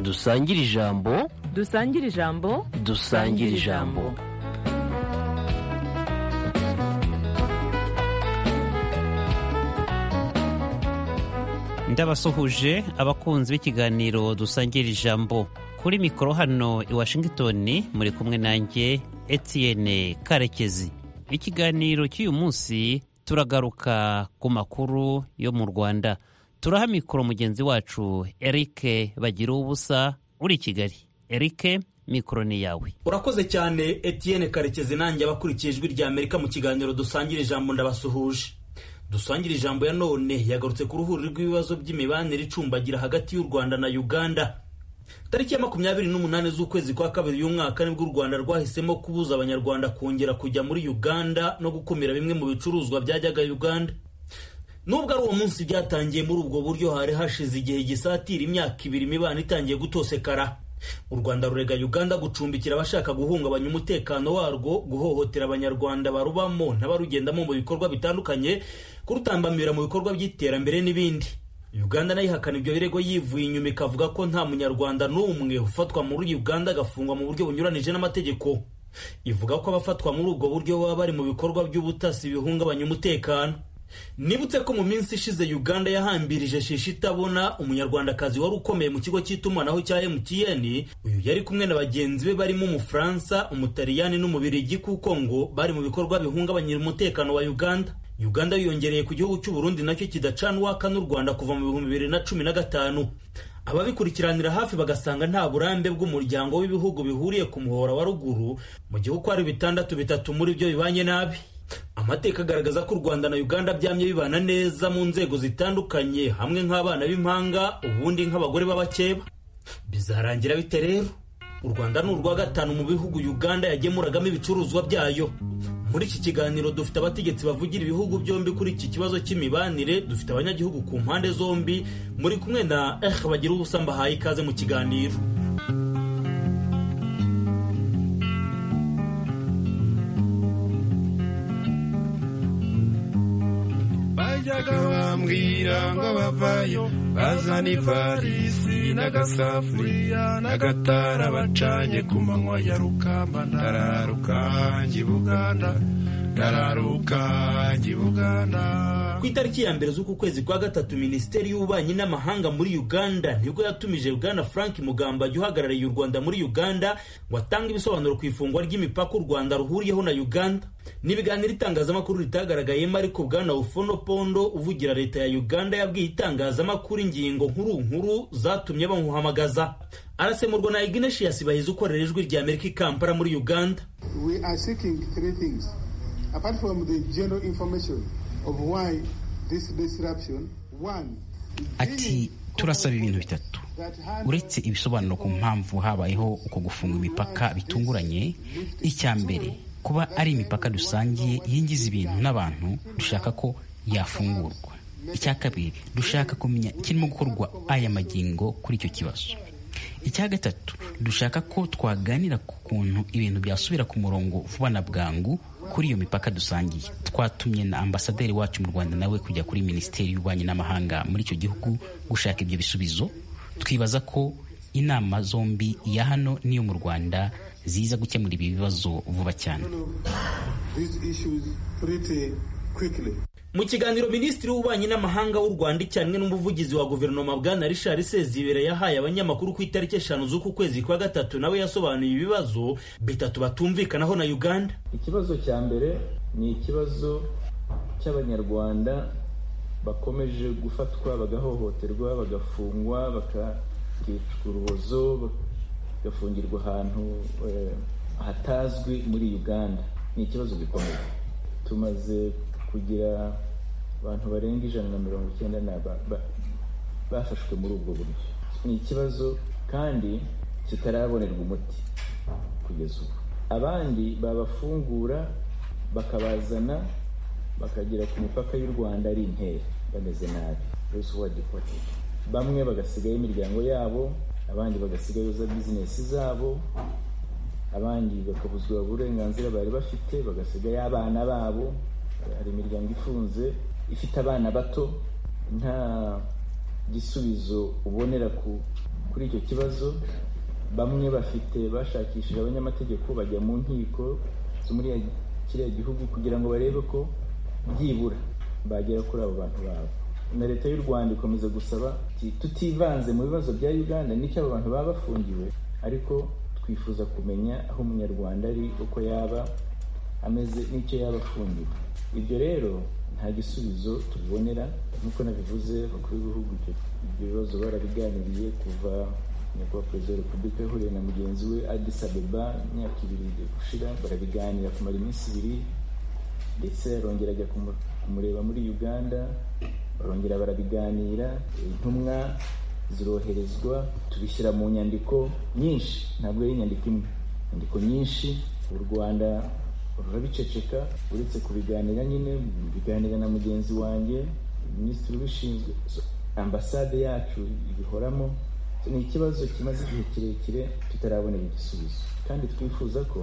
dusangire ijambo dusangire ijambo dusangire ijambo ndabasuhuje abakunzi b'ikiganiro dusangira ijambo kuri mikoro hano i washington muri kumwe nanjye Etienne karekezi ikiganiro cy'uyu munsi turagaruka ku makuru yo mu rwanda turaha mikoro mugenzi wacu eric bagira ubusa uri i kigali eric mikoro ni yawe urakoze cyane Etienne karekezi nanjye abakurikiye ijwi rya amerika mu kiganiro dusangira ijambo ndabasuhuje dusangira ijambo ya none yagarutse ku ruhuri rw'ibibazo by'imibanire icumbagira hagati y'u rwanda na uganda tariki ya makumyabiri n'umunani z'ukwezi kwa kabiri y'umwaka nibwo u rwanda rwahisemo kubuza abanyarwanda kongera kujya muri uganda no gukumira bimwe mu bicuruzwa byajyaga uganda nubwo ari uwo munsi byatangiye muri ubwo buryo hari hashize igihe gisatira imyaka ibiri imibano itangiye gutosekara u rwanda rurega uganda gucumbikira abashaka guhungabanya umutekano warwo guhohotera abanyarwanda barubamo n'abarugendamo mu bikorwa bitandukanye kurutambamira mu bikorwa by'iterambere n'ibindi uganda nayo ihakana ibyo birego yivuye inyuma ikavuga ko nta munyarwanda n'umwe ufatwa muri uganda agafungwa mu buryo bunyuranije n'amategeko ivuga ko abafatwa muri ubwo buryo baba bari mu bikorwa by'ubutasi bihungabanya umutekano nibutse ko mu minsi ishize uganda yahambirije shisha itabona umunyarwandakazi wari ukomeye mu kigo cy'itumanaho cya mtn uyu yari kumwe na bagenzi be barimo umufaransa umutaliyani n'umubirigi kuko ngo bari mu bikorwa bihungabanyira umutekano wa uganda uganda yiyongereye ku gihugu cy'uburundi nacyo kidacana uwaka n'u rwanda kuva mu bihumbi bibiri na cumi na gatanu ababikurikiranira hafi bagasanga nta burambe bw'umuryango w'ibihugu bihuriye ku muhora wa ruguru mu gihugu hari bitandatu bitatu muri byo bibanye nabi amateka agaragaza ko u rwanda na uganda byamye bibana neza mu nzego zitandukanye hamwe nk'abana b'impanga ubundi nk'abagore b'abakeba bizarangira bite rero u rwanda ni urwa gatanu mu bihugu uganda yagemuragamo ibicuruzwa byayo muri iki kiganiro dufite abategetsi bavugira ibihugu byombi kuri iki kibazo cy'imibanire dufite abanyagihugu ku mpande zombi muri kumwe na eh bagira ubusa mbahaye ikaze mu kiganiro bajyaga bambwira ngo bavayo bazana ivarisi n'agasafuriya n'agatara bacanye ku manywa ya rukamba ndararuka njye buganda ndararuka njye buganda ku itariki ya mbere z'uku kwezi kwa gatatu minisiteri y'ububanyi n'amahanga muri uganda nibwo yatumije bwana frank mugamba ajya uhagarariye u rwanda muri uganda ngo atange ibisobanuro ku ifungwa ry'imipaka u rwanda ruhuriyeho na uganda n'ibiganiro itangazamakuru ritagaragayemo ariko bwana ufono pondo uvugira leta ya uganda yabwiye itangazamakuru ingingo nkuru nkuru zatumye bamuhamagaza arasemurwa na ignatius bahizi ukorera ijwi rya amerika i kampala muri uganda we are seeking three things apart from the general information of why this disruption one ati turasaba ibintu bitatu uretse ibisobanuro ku mpamvu habayeho uko gufunga imipaka bitunguranye icya mbere kuba ari imipaka dusangiye yingiza ibintu n'abantu dushaka ko yafungurwa icya kabiri dushaka kumenya kirimo gukorwa aya magingo kuri icyo kibazo icya gatatu dushaka ko twaganira ku kuntu ibintu byasubira ku murongo vuba na bwangu kuri iyo mipaka dusangiye twatumye na ambasaderi wacu mu rwanda nawe kujya kuri minisiteri y'ububanyi n'amahanga muri icyo gihugu gushaka ibyo bisubizo twibaza ko inama zombi iya hano n'iyo mu rwanda ziza gukemura ibi bibazo vuba cyane mu kiganiro minisitiri w'ububanyi n'amahanga w'u rwanda icyanwe n'umuvugizi wa guverinoma bwana richard sezibera yahaye abanyamakuru ku itariki eshanu z'uku kwezi kwa gatatu nawe yasobanuye ibibazo bitatu batumvikanaho na uganda ikibazo cya mbere ni ikibazo cy'abanyarwanda bakomeje gufatwa bagahohoterwa bagafungwa bakakicwa urubozo gafungirwa ahantu hatazwi muri uganda ni ikibazo gikomeye tumaze kugira abantu barenga ijana na mirongo icyenda bafashwe muri ubwo buryo ni ikibazo kandi kitarabonerwa umuti kugeza ubu abandi babafungura bakabazana bakagera ku mipaka y'u rwanda ari intera bameze nabi bamwe bagasigayo imiryango yabo abandi bagasigayoza bizinesi zabo abandi bakabuzwa uburenganzira bari bafite bagasigayo abana babo hari imiryango ifunze ifite abana bato nta gisubizo ubonera ku kuri icyo kibazo bamwe bafite bashakishije abanyamategeko bajya mu nkiko zo muri ya- kiriya gihugu kugira ngo barebe ko byibura bagera kuri abo bantu babo na leta y'u rwanda ikomeza gusaba iti tutivanze mu bibazo bya uganda n'icyo abo bantu baba bafungiwe ariko twifuza kumenya aho umunyarwanda ari uko yaba ameze n'icyo yaba afungiwe ibyo rero nta gisubizo tubonera nk'uko nabivuze abakuru b'ibihugu ibyo ibyo bibazo barabiganiriye kuva nyakubahwa perezida wa repubulika yahuriye na mugenzi we adis abeba imyaka ibiri gushira barabiganira kumara iminsi ibiri ndetse arongera ajya kumu- kumureba muri uganda barongera barabiganira intumwa ziroherezwa tubishyira mu nyandiko nyinshi ntabwo ari inyandiko imwe inyandiko nyinshi u rwanda rurabiceceka uretse kubiganira nyine biganira na mugenzi wanjye minisitiri ubishinzwe so- ambasade yacu ibihoramo ni ikibazo kimaze igihe kirekire tutarabonera igisubizo kandi twifuza ko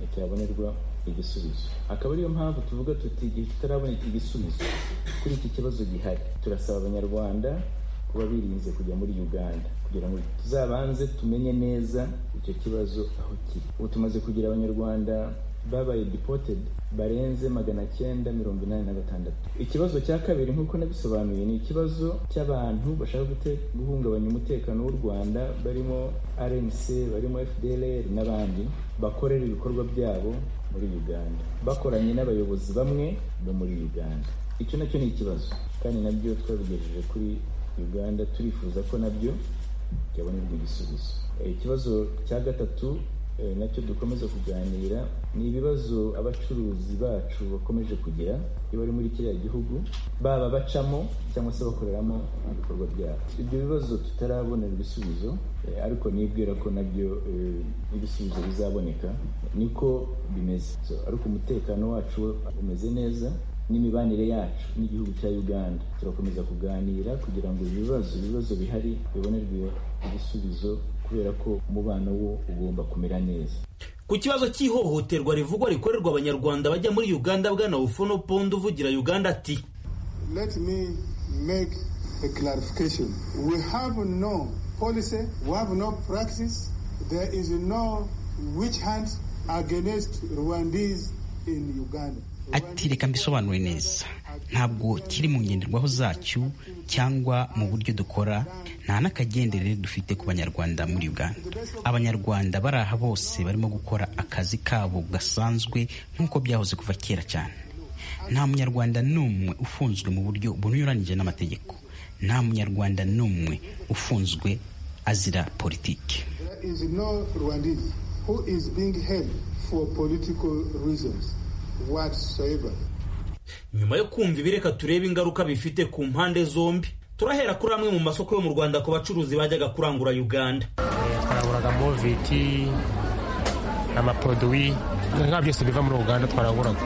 eh, cyabonerwa igisubizo akaba ariyo mpamvu tuvuga tuti igihe tutarabona igisubizo kuri iki kibazo gihari turasaba abanyarwanda kuba birinze kujya muri uganda kugira ngo tuzabanze tumenye neza icyo kibazo aho kiri ubu tumaze kugira abanyarwanda babaye deported barenze magana cyenda mirongo inani na gatandatu ikibazo cya kabiri nk'uko nabisobanuye ni ikibazo cy'abantu bashaka gute- guhungabanya umutekano w'u rwanda barimo rnc barimo fdlr n'abandi bakorera ibikorwa byabo muri uganda bakoranye n'abayobozi bamwe bo muri uganda icyo nacyo ni ikibazo kandi nabyo twabigejeje kuri uganda turifuza ko nabyo byabonerwa igisubizo Eh, ikibazo cya gatatu eh, nacyo dukomeza kuganira ni ibibazo abacuruzi bacu bakomeje kugira iyo bari muri kiriya gihugu baba bacamo cyangwa se bakoreramo ibikorwa byabo ibyo bibazo tutarabonera ibisubizo eh, ariko nibwira ko nabyo eh, ibisubizo bizaboneka niko bimeze So, ariko umutekano wacu umeze neza n'imibanire yacu n'igihugu cya uganda turakomeza kuganira kugira ngo ibibazo ibibazo bihari bibonerwe ibisubizo kubera ko umubano wo ugomba kumera neza Ku kibazo cy'ihohoterwa rivugwa rikorerwa abanyarwanda bajya muri Uganda bwana Bufono Pondo uvugira Uganda ati Let me make a clarification. We have no policy, we have no practice, there is no witch hunt against Rwandese in Uganda. ati reka mbisobanure neza ntabwo kiri mu ngenderwaho zacyo cyangwa mu buryo dukora nta n'akagendere dufite ku banyarwanda muri uganda abanyarwanda bari aha bose barimo gukora akazi kabo gasanzwe nk'uko byahoze kuva kera cyane nta munyarwanda n'umwe ufunzwe mu buryo bunyuranyije n'amategeko nta munyarwanda n'umwe ufunzwe azira politiki There is no Rwandese who is being held for political reasons whatsoever. nyuma yo kumva ibireka turebe ingaruka bifite ku mpande zombi turahera kuri amwe mu masoko yo mu Rwanda ku bacuruzi bajyaga kurangura Uganda twaranguraga moviti amaproduwi nka byose biva muri uganda twaranguraga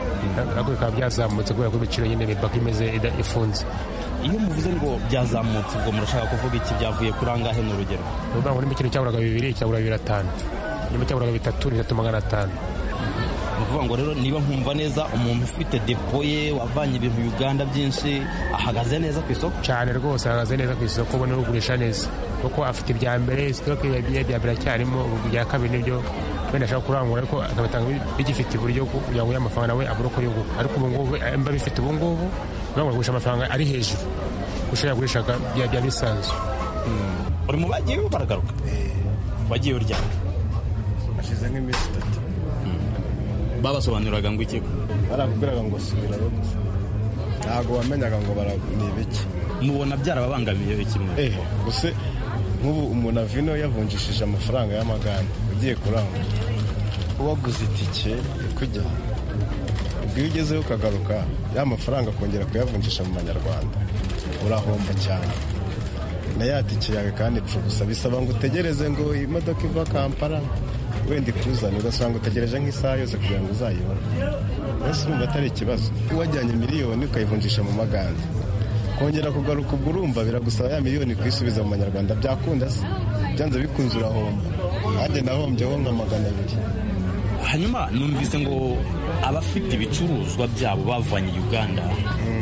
ariko bikaba byazamutse kubera ko ibiciro nyine bipaka imeze ida- ifunze iyo muvuze ngo byazamutse ubwo murashaka kuvuga iki byavuye kuri angahe ni urugero ni ukuvuga ngo niba ikintu cyaguraga bibiri cyagura bibiri atanu niba cyaguraga bitatu ni bitatu magana atanu ni ukuvuga ngo rero niba nkumva neza umuntu ufite depo ye wavanye ibintu uganda byinshi ahagaze neza ku isoko cyane rwose ahagaze neza ku isoko ubona ugurisha neza kuko afite ibya mbere sitoke ya bya bya mbere aracyarimo ubu ibya kabiri nibyo wenda ashaka kurangura ariko akabatanga bi- bigifite uburyo bwo kugira ngo ya mafaranga nawe abure uko yunguka ariko ubu ngubu eh, mba bifite ubu ngubu bivuga ngo agurisha amafaranga ari hejuru kurusha yagurishaga bya bya bisanzwe buri mu bagiye baragaruka wagiye uryama hashize nk'iminsi itatu babasobanuriraga ngo iki barakubwiraga ngo subira rugo ntabwo wamenyaga ngo bara ni ibiki mubona byarababangamiye kimwe ehe gusa nk'ubu umuntu avino yavunjishije amafaranga y'amaganda ugiye kurangura waguze itike yo kujya ubwo iyo ugezeho ukagaruka ya mafaranga akongera kuyavunjisha mu manyarwanda urahomba cyane na ya tike yawe kandi ipfa ubusa bisaba ngo utegereze ngo imodoka iva kampala wenda ikuzane ugasanga utegereje nk'isaha yose kugira ngo uzayibone mbese urumva atari ikibazo wajyanye miliyoni ukayivunjisha mu maganda kongera kugaruka ubwo urumva biragusaba ya miliyoni kuyisubiza mu manyarwanda byakunda se byanze bikunze urahomba nanjye nahombyeho nka magana abiri hanyuma numvise ngo abafite ibicuruzwa byabo bavanye uganda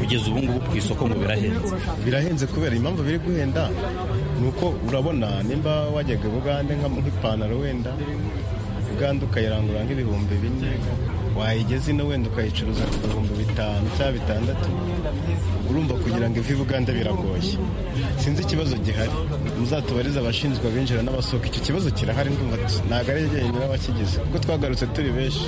kugeza ubu ngubu ku isoko ngo birahenze birahenze kubera impamvu biri guhenda ni uko urabona nimba wajyaga bugande nk'ipantaro wenda uganda ukayirangura nk'ibihumbi bine wayigeza ino wenda ukayicuruza ku bihumbi bitanu cyangwa bitandatu urumva kugira ngo ive i buganda biragoye sinzi ikibazo gihari muzatubarize abashinzwe abinjira n'abasohoka icyo kibazo kirahari ndumva ntabwo ari jyenyine w'abakigize kuko twagarutse turi benshi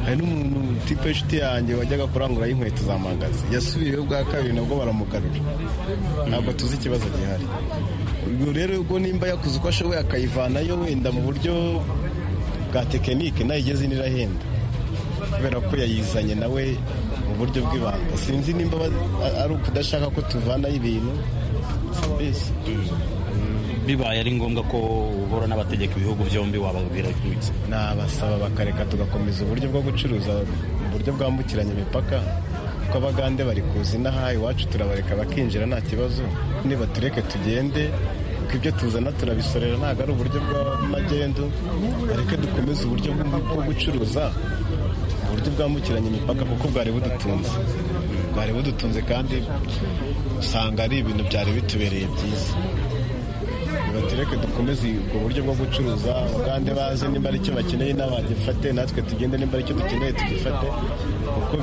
hari n'umuntu tipe inshuti yanjye wajyaga kurangura inkweto za magazi yasubiyeho bwa kabiri nabwo baramugarura ntabwo tuzi ikibazo gihari ubwo rero ubwo nimba yakoze uko ashoboye akayivanayo wenda mu buryo bwa tekinike nayigeze ino irahenda kubera ko yayizanye nawe mu buryo bw'ibanga sinzi nimba ari ukudashaka ko tuvanayo ibintu mbese bibaye ari ngombwa ko ubora n'abategeka ibihugu byombi wababwira ibyo nabasaba bakareka tugakomeza uburyo bwo gucuruza uburyo bwambukiranya imipaka kuko abagande bari kuza inaha iwacu turabareka bakinjira nta kibazo niba tureke tugende kuko ibyo tuzana turabisorera ntabwo ari uburyo bw'amagendo bareke dukomeze uburyo bwo gucuruza uburyo bwambukiranya imipaka kuko bwari budutunze bwari budutunze kandi usanga ari ibintu byari bitubereye byiza batureke dukomeze ubwo buryo bwo gucuruza abagande baze nimba ari icyo bakeneye n'abagifate natwe tugende nimba ari icyo dukeneye tugifate kuko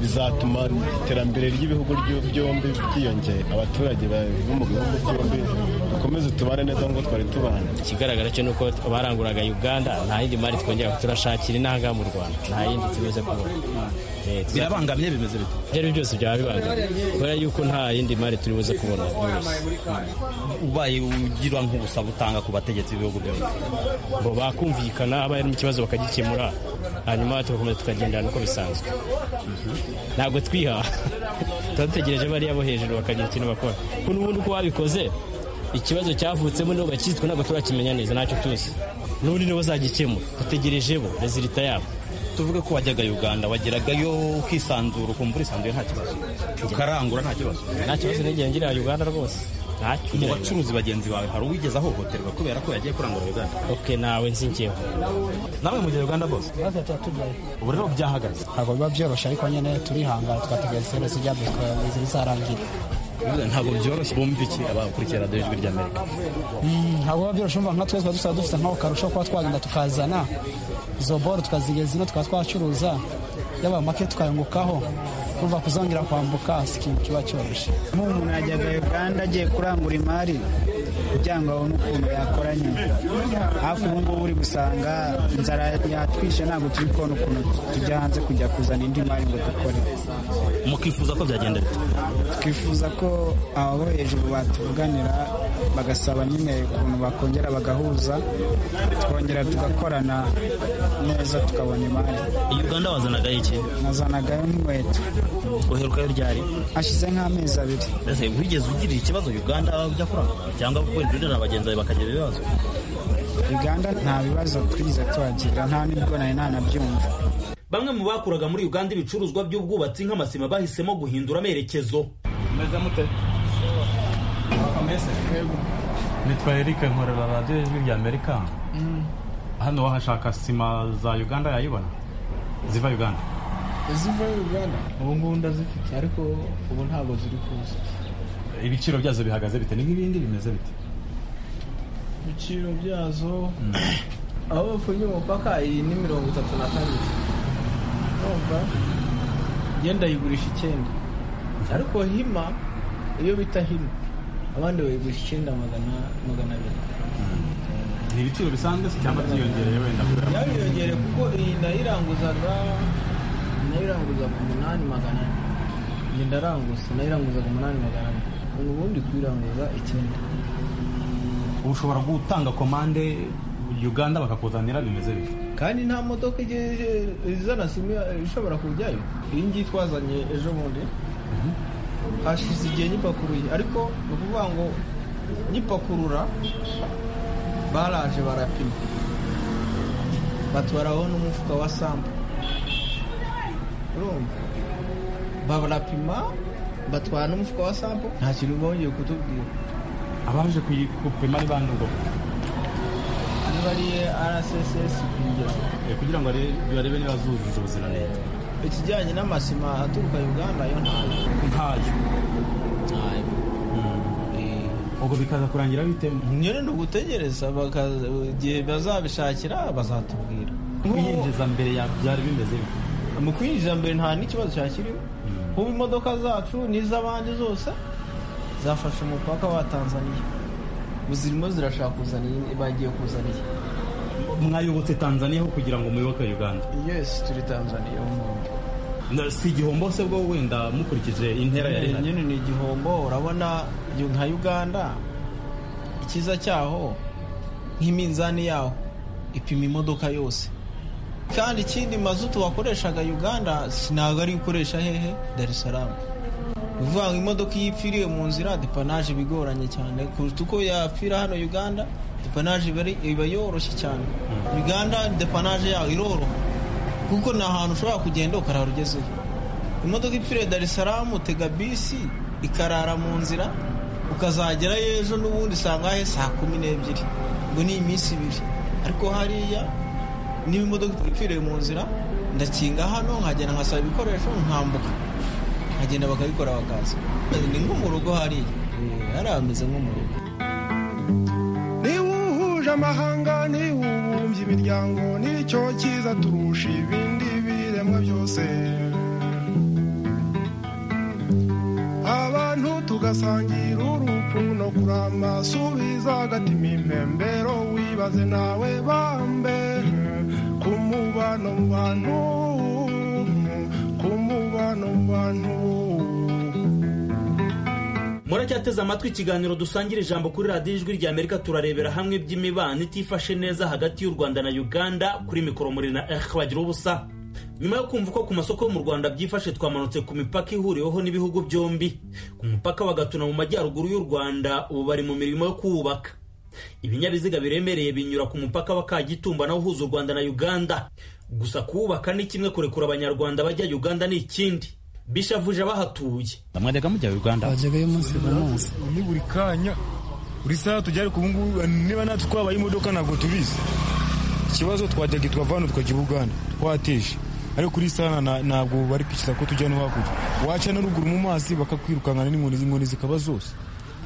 bizatuma iterambere ry'ibihugu byombi ryiyongera abaturage bo mu bihugu byombi dukomeze tubane neza nk'uko twari tubana ikigaragara cyo ni uko baranguraga uganda nta yindi mari twongera turashakira inanga mu rwanda nta yindi tumaze kubona birabangamye bimeze bite ibyo ari byose byaba bibangamye kubera yuko nta yindi mari turi buze kubona ubaye ugira nk'ubusaba utanga ku bategetsi b'ibihugu byombi ngo bakumvikana habaye harimo ikibazo bakagikemura hanyuma tugakomeza tukagendana uko bisanzwe ntabwo twiha tuba dutegereje bariya bo hejuru bakagira ikintu bakora kuko n'ubundi uko wabikoze ikibazo cyavutsemo nibo bakitwa ntabwo turakimenya neza ntacyo tuzi n'ubundi nibo bazagikemura dutegereje bo rezilita yabo tuvuge ko wajyaga uganda wageragayo ukisanzura ukumva urisanzuye nta kibazo ukarangura nta kibazo nta kibazo n'igihe ngira uganda rwose mu bacuruzi bagenzi bawe hari uwigeze ahohoterwa kubera ko yagiye kurangura uganda oke nawe nzingiyeho nawe mugera uganda bose ubu rero byahagaze ntabwo biba byoroshye ariko nyine turihangana tugategereza serivisi ryabyo tukabizi bizarangira ntabwo byoroshye bumva iki abakurikiye radiyo ijwi ry'amerika ntabwo biba byoroshye umva nka twese tuba dusaba dufite nk'aho karusho kuba twagenda tukazana izo boro tukazigeza ino tukaba twacuruza yaba make tukayungukaho kuva kuzongera kwambuka si ikintu kiba cyoroshye nk'umuntu yajyaga uganda agiye kurangura imari kugira ngo abone ukuntu yakoranye hafi ubu ngubu uri gusanga inzara yatwishe ntabwo turi kubona ukuntu tujya hanze kujya kuzana indi mari ngo dukore mukifuza ko byagenda bite twifuza ko abo hejuru batuvuganira bagasaba nyine ukuntu bakongera bagahuza twongera tugakorana neza tukabona imari uganda wazanaga iki nazanagayo n'inkweto uherukayo ryari hashize nk'amezi abiri ese wigeze ugira ikibazo uganda ujya kurangura cyangwa wendurira bagenzi bawe bakagira ibibazo uganda nta bibazo twize tuhagira nta n'ubwo nari nanabyumva bamwe mu bakuraga muri uganda ibicuruzwa by'ubwubatsi nk'amasima bahisemo guhindura amerekezo nitwa erike nkorera radiyo y'ijwi rya amerika hano wahashaka sima za uganda yayibona ziva uganda ziva uganda ubu ngubu ndazifite ariko ubu ntabwo ziri kuza ibiciro byazo bihagaze bite ni nk'ibindi bimeze bite ibiciro byazo aho bafungiye umupaka iyi ni mirongo itatu na kabiri urumva genda yigurisha icyenda ariko hima iyo bita hima abandi bayigurisha icyenda magana magana abiri ni ibiciro bisanzwe se cyangwa byiyongereye wenda kubera yariyongereye kuko iyi nayiranguzaga nayiranguzaga umunani magana ane njye ndaranguza nayiranguzaga umunani magana ane ubu ubundi kuyiranguza icyenda ubu ushobora gutanga komande uganda bakakuzanira bimeze bite kandi nta modoka igeze izana simu ishobora kujyayo iyi ngiyi twazanye ejo bundi hashize igihe nyipakuruye ariko ni ukuvuga ngo nyipakurura baraje barapima batwaraho n'umufuka wa sampo urumva barapima batwara n'umufuka wa sampo nta kintu bongeye kutubwira abaje kuyi- gupima ari bande ubwo ni ariye rssb kugira ngo barebe niba zujuje ubuziranenge ikijyanye n'amasima aturuka uganda yo ntayo ntayo ubwo bikaza kurangira bite nyine ni ugutegereza bakaza- igihe bazabishakira bazatubwira kwiyinjiza mbere ya byari bimeze bite? mu kwinjira mbere nta n'ikibazo cyakiriwe ubu imodoka zacu n'iz'abandi zose zafashe umupaka wa tanzaniya ubu zirimo zirashaka kuzana iyi- bagiye kuzana iyi mwayobotse tanzaniya ho kugira ngo muyoboke uganda yes turi tanzaniya umuntu Na- si igihombo se bwo wenda mukurikije intera yari ihari nyine ni igihombo urabona yu- nka uganda icyiza cyaho nk'iminzani yaho ipima imodoka yose kandi ikindi mazutu wakoreshaga uganda si ntabwo ari gukoresha hehe dar es salaam ni ukuvuga ngo imodoka iyo ipfiriye mu nzira depanaje bigoranye cyane kuruta uko yapfira hano uganda depanaje iba ari- iba yoroshye cyane uganda depanaje yaho iroroha kuko ni ahantu ushobora kugenda ukarara ugezeyo imodoka ipfiriye dar es salaam utega bisi ikarara mu nzira ukazagerayo ejo n'ubundi usanga he saa kumi n'ebyiri ngo ni iminsi ibiri ariko hariya niba imodoka ipfiriye mu nzira ndakinga hano nkagenda nkasaba ibikoresho nkambuka nkagenda bakabikora bakaza ni nko mu rugo hariya Eh, hariya hameze nko mu rugo niba uhuje amahanga niba ubumbye imiryango nicyo cyiza turusha ibindi biremwa byose abantu tugasangira urupfu no kurama subiza agatima impembero wibaze nawe bambere ku mubano mu bantu ku mubano mu bantu muracyateze amatwi ikiganiro dusangira ijambo kuri radiyo ijwi rya amerika turarebera hamwe by'imibano itifashe neza hagati y'u rwanda na uganda kuri mikoro muri na eh bagira ubusa nyuma yo kumva uko ku masoko yo mu rwanda byifashe twamanutse ku mipaka ihuriweho n'ibihugu byombi ku mupaka wa gatuna mu majyaruguru y'u rwanda ubu bari mu mirimo yo kuwubaka ibinyabiziga biremereye binyura ku mupaka wa kagitumba nawo uhuza u rwanda na uganda gusa kuwubaka ni kimwe kurekura abanyarwanda bajya uganda ni ikindi bishavuje abahatuye mwajyaga mujya uganda bajyaga y'umunsi ku munsi ni buri kanya buri saha tujya ariko ubu ngubu niba natwe twabaye imodoka ntabwo tubizi ikibazo twajyaga i twava hano tukajya i buganda twateje ariko kuri saha na- ntabwo bari kwishyura ko tujya no hakurya waca na ruguru mu mazi bakakwirukankana n'inkoni z'inkoni zikaba zose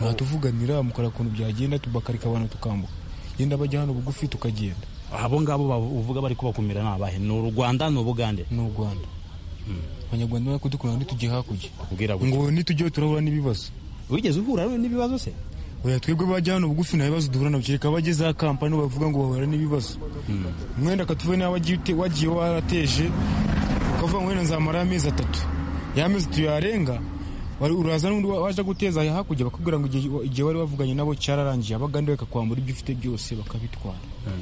mwatuvuganira mukora ukuntu byagenda tubakarika abantu tukambuka genda bajya hano bugufi tukagenda abo ngabo bavu- uvuga bari kubakumira ni abahe ni u rwanda ni ubugande ni u rwanda abanyarwanda bari kudukurura ntitujye hakurya ubwira gutya ngo nitujyeho turahura n'ibibazo wigeze uhura n'ibibazo se oya twebwe bajya hano bugufi nta bibazo duhura nabyo reka abageze ha kampani bavuga ngo bahura n'ibibazo mwenda akatuvuye nawe wagiye ute- wagiye warateje ukavuga ngo wenda nzamara amezi atatu ya mezi tuyarenga uraza n'undi wa- waje guteza aya hakurya bakubwira ngo igihe- igihe wari wavuganye nabo cyararangiye abagande bakakwambura ibyo ufite byose bakabitwara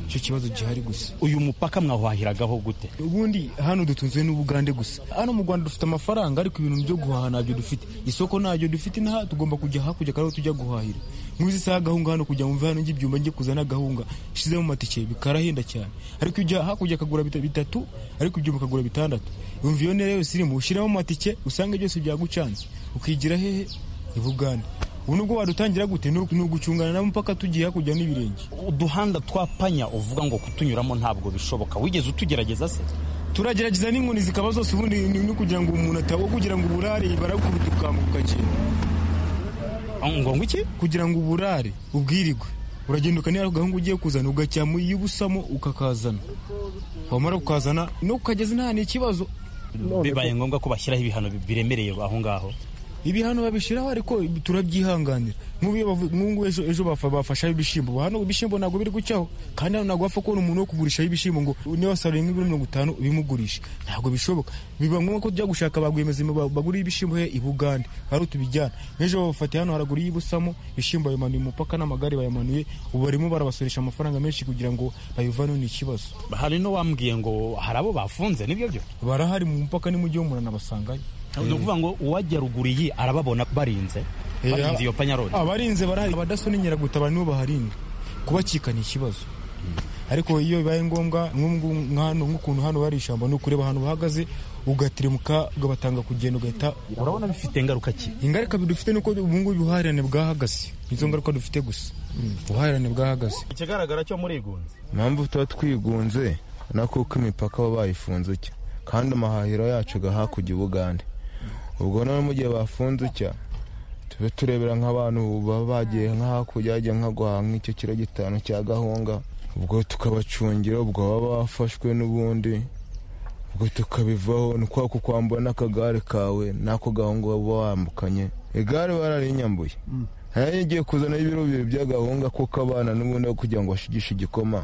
icyo kibazo gihari gusa uyu mupaka mwawahahiragaho gute ubundi hano dutunzwe n'ubugande gusa hano mu rwanda dufite amafaranga ariko ibintu byo guhaha ntabyo dufite isoko ntabyo dufite nta tugomba kujya hakurya kandi aho tujya guhahira nk'izi saha agahunga hano kugira ngo mve hano njye ibyumba njye kuzana agahunga shizemo amatike bikarahenda cyane ariko ujya hakurya akagura bita- bitatu ariko ibyuma akagura bitandatu yumva iyo ntera yose irimo ushyiramo amatike usanga byose byagucanze ukigira hehe i bugande ubu nubwo wadutangira gute ni ugu- ni ugucungana nabo mpaka tugiye hakurya n'ibirenge uduhanda twapanya uvuga ngo kutunyuramo ntabwo bishoboka wigeze utugerageza se turagerageza n'inkoni zikaba zose ubundi ni ni ukugira ngo umuntu atabo kugira ngo uburare barakubita ukambuka ngo ngo iki kugira ngo uburare ubwirigwe uragenda ukanira agahungu ugiye kuzana ugacyamo iyo ubusamo ukakazana wamara kukazana no kukageza nta ni ikibazo bibaye ngombwa ko bashyiraho ibihano bi- biremereye aho ngaho ibihano babishyiraho ariko turabyihanganira nk'ubu iyo bavu- nk'ubu ejo ejo bafa- bafashaho ibishyimbo hano ibishyimbo ntabwo biri gucaho kandi hano ntabwo wapfa kubona umuntu wo kugurishaho ibishyimbo ngo niba wasaruye nk'ibiro mirongo itanu ubimugurisha ntabwo bishoboka biba ngombwa ko tujya gushaka ba rwiyemezamirimo ba- bagurira ibishyimbo he i bugande hari utubijyana nk'ejo babafatiye hano haragura iy'ibusamo ibishyimbo bayamanuye umupaka n'amagare bayamanuye ubu barimo barabasoresha amafaranga menshi kugira ngo bayivaneho ni ikibazo hari n'uwambwiye ngo hari abo bafunze nibyo byo barahari mu mupaka n'umujyi w'umunana basangayo ni ukuvuga ngo uwajya ruguru iyi arababona barinze barinze iyo panyaroni abarinze barahari abadaso n'inkeragutabara nibo baharinda kubacika ni ikibazo ariko iyo bibaye ngombwa nk'ubu ngubu nka hano, nk'ukuntu hano hari ishyamba ni ukureba ahantu bahagaze ugateremuka ugabatanga kugenda ugahita urabona bifite ingaruka ki ingaruka bidufite nuko ubu ngubu ubuhahirane bwahagaze nizo ngaruka dufite gusa Mm, ubuhahirane bwahagaze ikigaragara cyo murigunze impamvu tuba twigunze na kuko imipaka baba bayifunze utya kandi amahahiro yacu agaha kujya ubugande ubwo noneho mu gihe bafunze utya tube turebera nk'abantu baba bagiye nka hakurya bajya nka guhaha nk'icyo kiro gitanu cya gahunga ubwo tukabacungira ubwo baba bafashwe n'ubundi ubwo tukabivaho ni kwa kukwambura n'akagare kawe n'ako gahunga uba wambukanye igare bararinyambuye nayo ngiye kuzana ibiro bibiri by'agahunga kuko abana n'ubundi aho kugira ngo bashigishe igikoma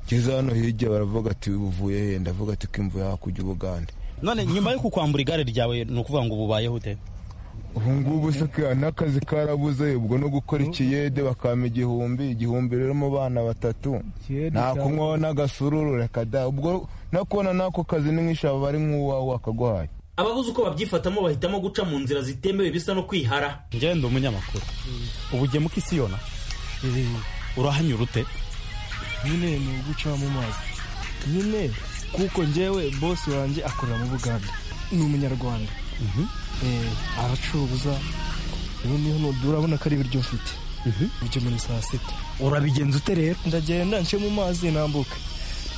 ngeze hano hirya baravuga ati uvuye he ndavuga ati ko imvura hakurya ubugande none nyuma yo kukwambura igare ryawe ni ukuvuga ngo ububayeho ute ubu ngubu se ka- n'akazi karabuze ubwo no gukora ikiyede bakampa igihumbi igihumbi rero mu bana batatu nta kunywaho n'agasururu reka da ubwo no kubona n'ako kazi ni nk'ishaba bari nk'uwawe wakaguhaye ababuze uko babyifatamo bahitamo guca mu nzira zitemewe bisa no kwihara njyewe ndi umunyamakuru ubugemu k'isiyona urahanyura ute nyine ni uguca mu mazi nyine kuko njyewe bosi wanjye akorera mu bugande ni umunyarwanda Eh, aracuruza ubu niho nudu urabona ko ari ibiryo mfite ibyo muri saa sita urabigenza ute rero ndagenda nce mu mazi nambuka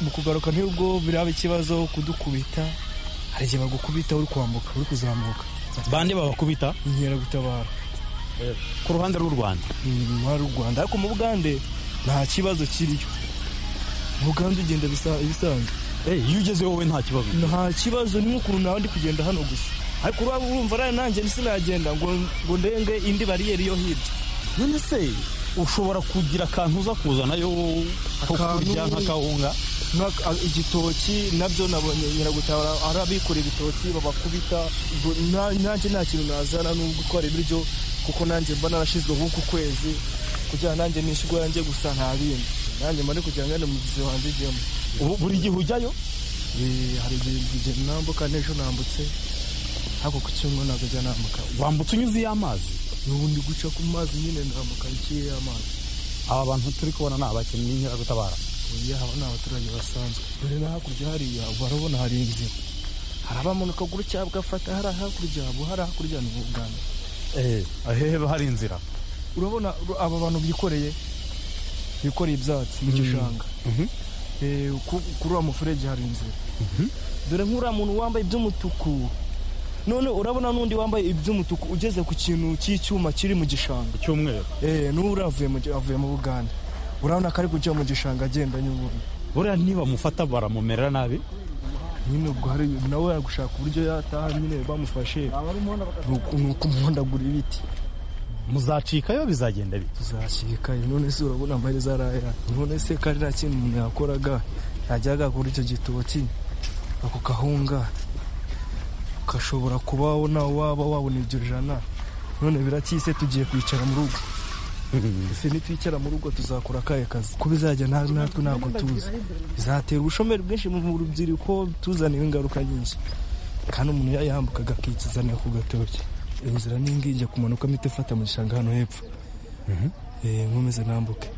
mu kugaruka ntibwo biraba ikibazo kudukubita hari igihe bagukubita uri kwambuka uri kuzamuka bande babakubita inkeragutabara ku ruhande rw'u rwanda inyuma y'u rwanda ariko mu bugande nta kibazo kiriyo mu bugande ugenda bisa- ibisanzwe iyo ugeze wowe nta kibazo nta kibazo ni nk'ukuntu nawe ndi kugenda hano gusa ariko uraba urumva rero nanjye sinagenda ngo ngo ndenge indi bariyeri yo hirya none se ushobora kugira akantu uza kuzanayo ko kurya nk'akawunga Nka- a- igitoki nabyo nabonye nyiragutabara arabikorera ibitoki babakubita ubwo na- nanjye nta kintu nazana nubwo gutwara ibiryo kuko nanjye mba narashyizweho uku kwezi kugira nanjye nishyurwa yanjye gusa nta bindi nanjye mba ndi kugira ngo ngende mu buzima wanjye ujyemo buri gihe ujyayo hari igihe nambuka n'ejo nambutse ariko ku cyumweru ntabwo ujya nambuka wambutse unyuze iyo amazi n'ubundi guca ku mazi nyine nambuka ngiye amazi aba bantu turi kubona ni abakinnyi b'inkeragutabara oya haba ni abaturage basanzwe dore no hakurya hariya barabona hari inzira harabamanuka gutya bagafata hari hakurya abo hari hakurya ni ubuganda eh ahebe hari inzira urabona ru- aba bantu bikoreye bikoreye ibyatsi mu gishanga Eh, ku- kuri uwo muferege hari inzira dore nk'uriya muntu wambaye iby'umutuku none urabona n'undi wambaye iby'umutuku ugeze ku kintu cy'icyuma kiri mu gishanga icyumweru eh n'uri avuye mu gi- avuye mu buganda urabona ko ari kujya mu gishanga agenda nyubuna buriya nibamufata baramumerera nabi nyine ubwo hari nawe yagushaka uburyo yataha nyine bamufashe ni uku- ni ukumuhondagura ibiti muzacikayo bizagenda bite tuzashyikaye none se urabona amahereza arahera none se kandi nta kintu umuntu yakoraga yajyaga kuri icyo gitoki ako kahunga ukashobora kubaho nawe waba wabona ibyo jana none birakise tugiye kwicara mu rugo ese nitwicara mu rugo tuzakora akahe kazi ko bizajya na- natwe ntabwo tuzi bizatera ubushomeri bwinshi mu rubyiruko tuzaniwe ingaruka nyinshi kandi umuntu yayambukaga akikizanira ku gatoki inzira n'ingijya kumanukamo itafata mu gishanga hano hepfo Eh, nkomeze nambuke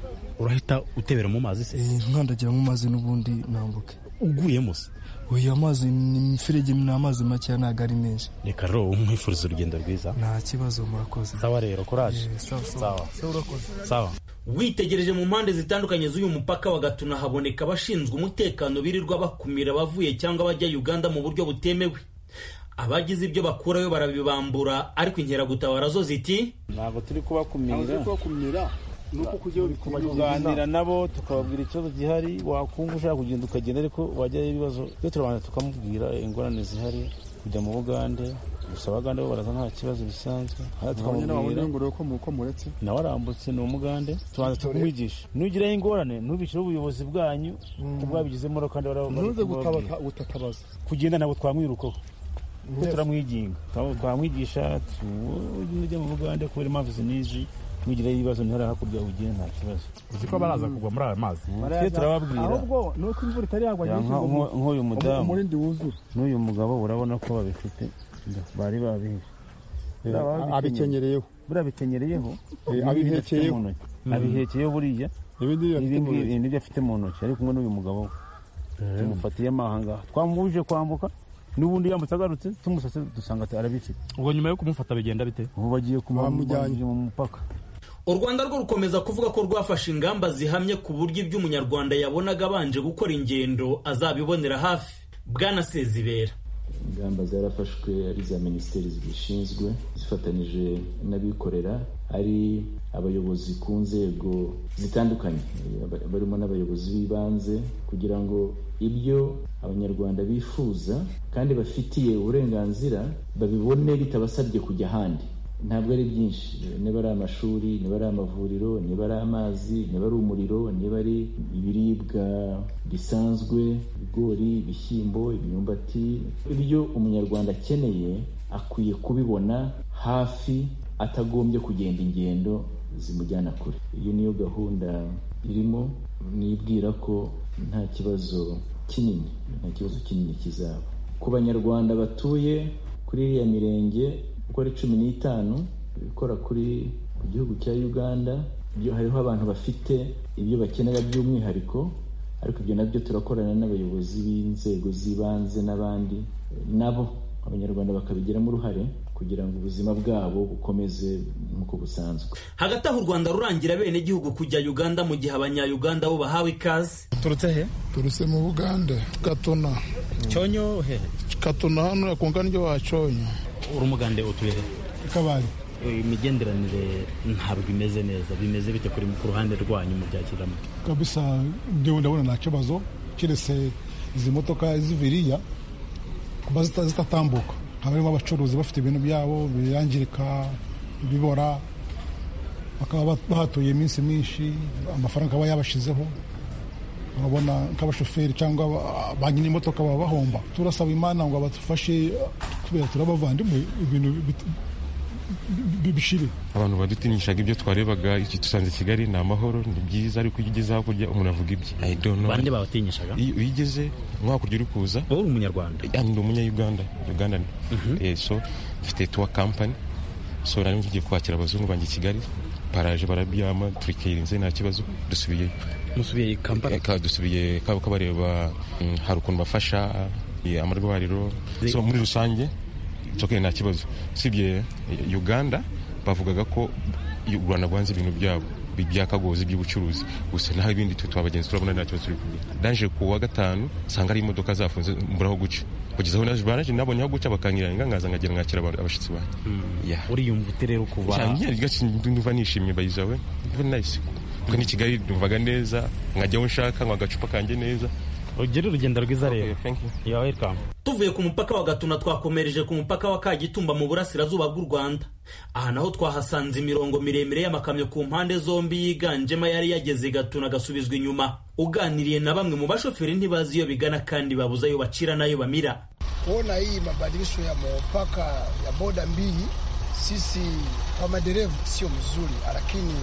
urahita utebera mu mazi se Eh, nkandagira mu mazi n'ubundi nambuke uguyemo se oya amazi ni imiferege ni amazi makeya ntabwo ari menshi reka rero umwifuriza urugendo rwiza nta kibazo murakoze sawa rero kuraje sawa sawa witegereje mu mpande zitandukanye z'uyu mupaka wa gatuna haboneka abashinzwe umutekano birirwa bakumira abavuye cyangwa abajya uganda mu buryo butemewe abagize ibyo bakurayo barabibambura ariko inkeragutabara zo ziti ntabwo turi kubakumira kubakumira ni uko kujya kuganira nabo tukababwira ikibazo gihari wakumva ushaka kugenda ukagenda ariko wajyayo ibibazo byo turabanza tukamubwira ingorane zihari kujya mu bugande gusa abagande bo baraza nta kibazo bisanzwe hano tukamubwira ko muretse nawe arambutse ni umugande tubanza tukamwigisha nugiraho ingorane ntubicire ubuyobozi bwanyu ubwabigizemo uruhare kandi baraba- ntuze bari- gutabaka utatabaza kugenda ntabwo twamwirukaho kuko Yes. turamwiginga Twam- twamwigisha tujya mu bugande kubera impamvu zinizi mwigireyo ibibazo ntihari hakurya ugire nta kibazo uzi ko baraza kugwa muri aya mazi twe turababwira ahubwo ni uko imvura itari yagwa Ya, nyinshi nka- ngo nko- nk'uyu mudamu. umurindi wuzura n'uyu mugabo urabona ko babifite bari babihe abikenyereyeho buriya abikenyereyeho Eh, n'ibi abihekeye. afite mu ntoki. Mm. abihekeyeho buriya ibindi Ibi ngibi nibyo afite mu ntoki ari kumwe n'uyu mugabo we. tumufatiye amahanga twamubujije kwambuka n'ubundi yambutse agarutse tumusatse dusanga arabifite ubwo nyuma yo kumufata bigenda bite ubu bagiye kumujyana mu mupaka u rwanda rwo rukomeza kuvuga ko rwafashe ingamba zihamye ku buryo ibyo umunyarwanda yabonaga abanje gukora ingendo azabibonera hafi bwana sezibera ingamba zarafashwe ari iza minisiteri zibishinzwe zifatanyije n'abikorera ari abayobozi ku nzego zitandukanye barimo n'abayobozi b'ibanze kugira ngo ibyo abanyarwanda bifuza kandi bafitiye uburenganzira babibone bitabasabye kujya ahandi ntabwo ari byinshi niba ari amashuri niba ari amavuriro niba ari amazi niba ari umuriro niba ari ibiribwa bisanzwe ibigori ibishyimbo imyumbati ibyo umunyarwanda akeneye akwiye kubibona hafi atagombye kugenda ingendo zimujyana kure iyo niyo gahunda irimo nibwira ko nta kibazo kinini nta kibazo kinini kizaba ku banyarwanda batuye kuri iriya mirenge uko ari cumi n'itanu ikora kuri ku gihugu cya uganda byo hariho abantu bafite ibyo bakenera by'umwihariko ariko ibyo nabyo turakorana n'abayobozi b'inzego z'ibanze n'abandi nabo abanyarwanda bakabigiramo uruhare kugira ngo ubuzima bwabo bukomeze nk'uko busanzwe hagati aho u rwanda rurangira bene igihugu kujya uganda mu gihe abanyayuganda bo bahawe ikaze turutse he turutse mu bugande katuna cyonyo hehe katuna hano yakungana ryo waconyo uri umugande utuye he kabari imigenderanire ntabwo imeze neza bimeze bite kuri ku ruhande rwanyu mu byakiramuke kabisa ngewe ndabona nta kibazo keretse izi modoka z'ibiriya kuba zitatambuka harimo abacuruzi bafite ibintu byabo birangirika bibora bakaba bahatuye iminsi myinshi amafaranga aba yabashizeho urabona nk'abashoferi cyangwa ba nyiri imodoka baba bahomba turasaba imana ngo badufashe kubera turabavandimwe ibintu bishire abantu badutinishaga ibyo twarebaga iki dusanze kigali ni amahoro ni byiza ariko iyo ugeze hakurya umuntu avuga ibye bande babatinyishaga iyo ugeze nko hakurya uri kuza wowe uri umunyarwanda ni umunyayuganda uganda so dufite tuwa kampani so nari ngiye kwakira abazungu banjye i kigali paraje barabyama turikirinze nta kibazo dusubiyeyo musubiye kampani dusubiye kaba bareba hari ukuntu bafasha amarwariro so muri rusange nsoke nta kibazo usibye uganda bavugaga ko u rwanda rwanze ibintu byabo byakagozi by'ubucuruzi gusa naho ibindi twe twabagenzi turabona nta kibazo turi kugira ndaje ku wa gatanu nsanga ari imodoka zafunze mburaho guca kugeza aho naje baraje nabonye aho guca bakanyiranga nkaza nkagira nkakira abashyitsi banjye uriyumva ute rero kuva ndumva nishimye bayizawe nice kuko ni kigali numvaga neza nkajya aho nshaka nkwa agacupa kanjye neza ugire urugendo rwiza rero tuvuye ku mupaka wa gatuna twakomereje ku mupaka wa kagitumba mu burasirazuba bw'u rwanda aha naho twahasanze imirongo miremire y'amakamyo ku mpande zombi yiganjemo yari yageze gatuna agasubizwa inyuma uganiriye na bamwe mu bashoferi ntibazi iyo bigana kandi babuze ayo bacira n'ayo bamira kuona hii mabadilisho ya mupaka ya boda mbili sisi kwa madereva sio mzuri lakini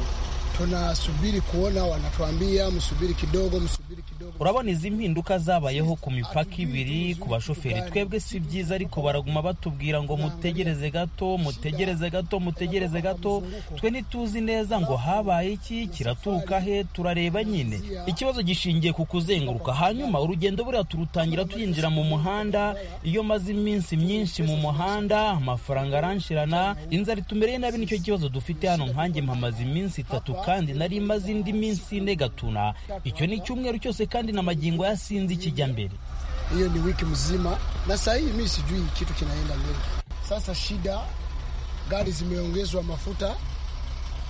tunasubiri kuona wanatuambia msubiri kidogo msubiri kidogo urabona izi mpinduka zabayeho ku mipaka ibiri ku bashoferi twebwe si byiza ariko baraguma batubwira ngo mutegereze gato mutegereze gato mutegereze gato twe ntituzi neza ngo habaye iki kiraturuka he turareba nyine ikibazo gishingiye ku kuzenguruka hanyuma urugendo buriya turutangira tuyinjira mu muhanda iyo maze iminsi myinshi mu muhanda amafaranga aranshirana inzara itumereye nabi nicyo kibazo dufite hano nkanjye mpamaze iminsi itatu kandi nari maze indi minsi ine gatuna icyo ni icyumweru cyose kandi na magingo yasinze ikijya mbere hiyo ni wiki mzima na saa hii mi sijui kitu kinaenda mbele sasa shida gari zimeongezwa mafuta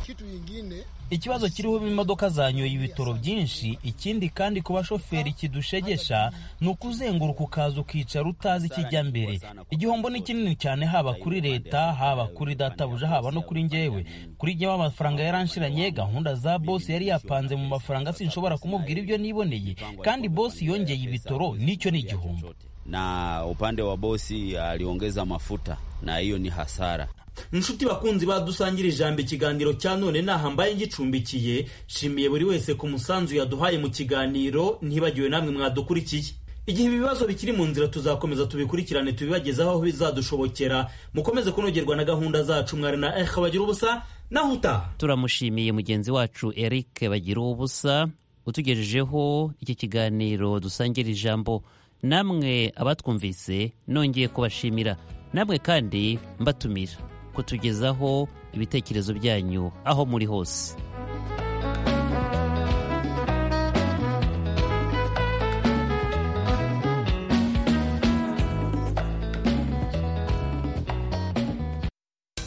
kitu ingine ikibazo kiriho imodoka zanyoye ibitoro byinshi ikindi kandi ku bashoferi kidushegesha ni ukuzenguruka ukaza ukicara utazi ikijya mbere igihombo ni kinini cyane haba kuri leta haba kuri databuja haba no kuri ngewe kuri ngewe amafaranga yaranshiranye gahunda za bosi yari yapanze mu mafaranga sinshobora kumubwira ibyo niboneye kandi bosi yongeye ibitoro nicyo ni igihombo na upande wa bosi aliongeza mafuta na hiyo ni hasara inshuti bakunzi badusangira ijambo ikiganiro cya none naha mbaye ngicumbikiye nshimiye buri wese ku musanzu yaduhaye mu kiganiro ntibagiwe namwe mwadukurikiye igihe ibibazo bikiri mu nzira tuzakomeza tubikurikirane tubibagezaho aho bizadushobokera mukomeze kunogerwa na gahunda zacu mwari na eha bagira ubusa naho utaha turamushimiye mugenzi wacu eric bagira ubusa utugejejeho iki kiganiro dusangira ijambo namwe abatwumvise nongeye kubashimira namwe kandi mbatumira kutugezaho ibitekerezo byanyu aho muri hose